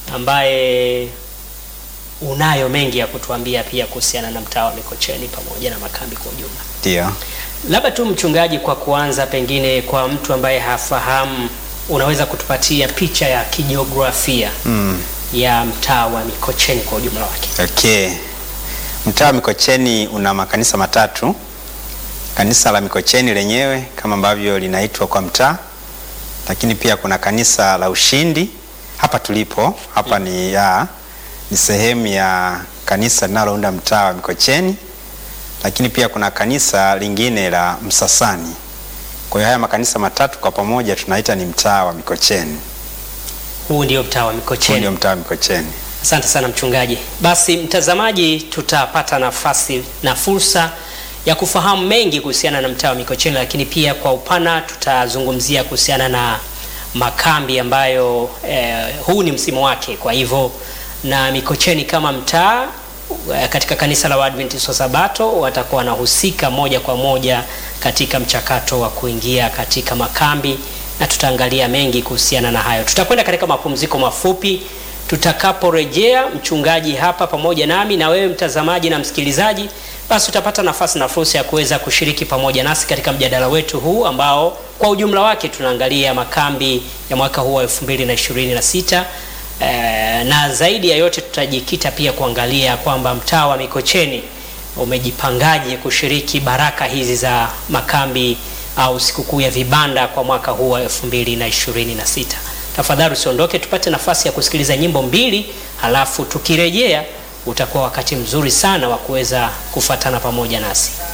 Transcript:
ambaye unayo mengi ya kutuambia pia kuhusiana na mtaa wa Mikocheni pamoja na makambi kwa ujumla. Ndio. Labda tu mchungaji, kwa kuanza, pengine kwa mtu ambaye hafahamu, unaweza kutupatia picha ya kijiografia Mm. ya mtaa wa Mikocheni kwa ujumla wake? Okay. Mtaa wa Mikocheni una makanisa matatu. Kanisa la Mikocheni lenyewe kama ambavyo linaitwa kwa mtaa, lakini pia kuna kanisa la Ushindi hapa tulipo hapa ni ya ni sehemu ya kanisa linalounda mtaa wa Mikocheni, lakini pia kuna kanisa lingine la Msasani. Kwa hiyo haya makanisa matatu kwa pamoja tunaita ni mtaa wa Mikocheni. Huu ndio mtaa wa Huu Mikocheni. ndio mtaa wa Mikocheni. Asante sana mchungaji. Basi mtazamaji, tutapata nafasi na fursa ya kufahamu mengi kuhusiana na mtaa wa Mikocheni, lakini pia kwa upana tutazungumzia kuhusiana na makambi ambayo eh, huu ni msimu wake. Kwa hivyo na Mikocheni kama mtaa eh, katika kanisa la Waadventista wa Sabato watakuwa wanahusika moja kwa moja katika mchakato wa kuingia katika makambi na tutaangalia mengi kuhusiana na hayo. Tutakwenda katika mapumziko mafupi. Tutakaporejea mchungaji hapa pamoja nami na wewe mtazamaji na msikilizaji, basi utapata nafasi na fursa ya kuweza kushiriki pamoja nasi katika mjadala wetu huu ambao kwa ujumla wake tunaangalia makambi ya mwaka huu wa 2026 eh, na zaidi ya yote tutajikita pia kuangalia kwamba mtaa wa Mikocheni umejipangaje kushiriki baraka hizi za makambi au sikukuu ya vibanda kwa mwaka huu wa 2026. Tafadhali usiondoke, tupate nafasi ya kusikiliza nyimbo mbili, halafu tukirejea utakuwa wakati mzuri sana wa kuweza kufuatana pamoja nasi.